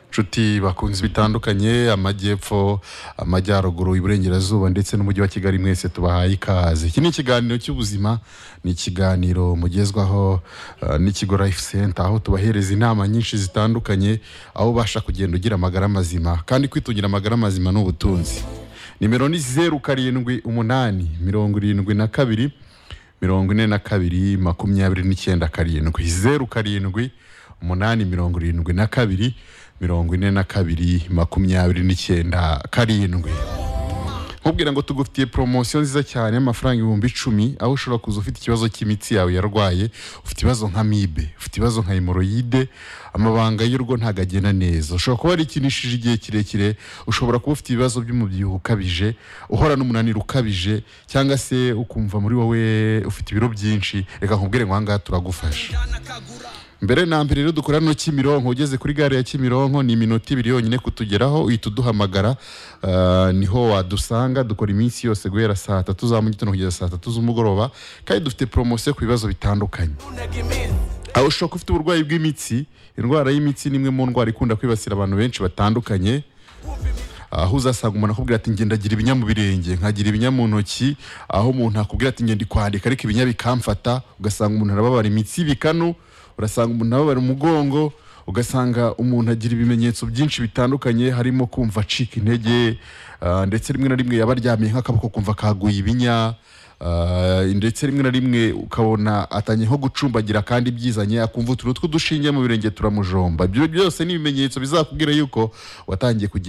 inshuti bakunzi bitandukanye amajyepfo amajyaruguru iburengerazuba ndetse n'umujyi wa kigali mwese tubahaye ikaze iki ni ikiganiro cy'ubuzima ni ikiganiro mugezwaho eh, n'ikigo life center aho tubahereza inama nyinshi zitandukanye aho ubasha kugenda ugira amagara mazima kandi kwitungira amagara mazima ni ubutunzi nimero ni zeru karindwi umunani mirongo irindwi na kabiri mirongo ine na kabiri makumyabiri n'icyenda karindwi zeru karindwi umunani mirongo irindwi na kabiri mirongo ine na kabiri makumyabiri n'icyenda karindwi nkubwira ngo tugufitiye poromosiyo nziza cyane y'amafaranga ibihumbi icumi aho ushobora kuza ufite ikibazo cy'imitsi yawe yarwaye ufite ibibazo nka mibe ufite ibibazo nka hemoroyide amabanga y'urugo ntabwo agenda neza ushobora kuba warikinishije igihe kirekire ushobora kuba ufite ibibazo by'umubyibuho ukabije uhora n'umunaniro ukabije cyangwa se ukumva muri wowe ufite ibiro byinshi reka nkubwire ngo aha ngaha turagufasha mbere na mbere rero dukora no Kimironko ugeze kuri gare ya Kimironko ni iminota ibiri yonyine kutugeraho uhita uduhamagara ah, niho wadusanga dukora iminsi yose guhera saa tatu za mu gitondo kugeza saa tatu z'umugoroba kandi dufite poromosiyo ku bibazo bitandukanye aho ushobora kuba ufite uburwayi bw'imitsi indwara y'imitsi ni imwe mu ndwara ikunda kwibasira abantu benshi batandukanye aho uzasanga umuntu akubwira ati ngenda agira ibinya mu birenge nkagira ibinya mu ntoki aho umuntu akubwira ati ngenda kwandika ariko ibinya bikamfata ugasanga umuntu arababara imitsi ibikanu urasanga umuntu ababara umugongo ugasanga umuntu agira ibimenyetso byinshi bitandukanye harimo kumva acika intege ah, ndetse rimwe na rimwe yaba aryamye nk'akaboko kumva kaguye ibinya Ah, ndetse rimwe na rimwe ukabona atanye nko gucumbagira kandi byizanye akumva utuntu tw'udushinge mu birenge turamujomba ibyo byose ni ibimenyetso bizakubwira yuko watangiye kugenda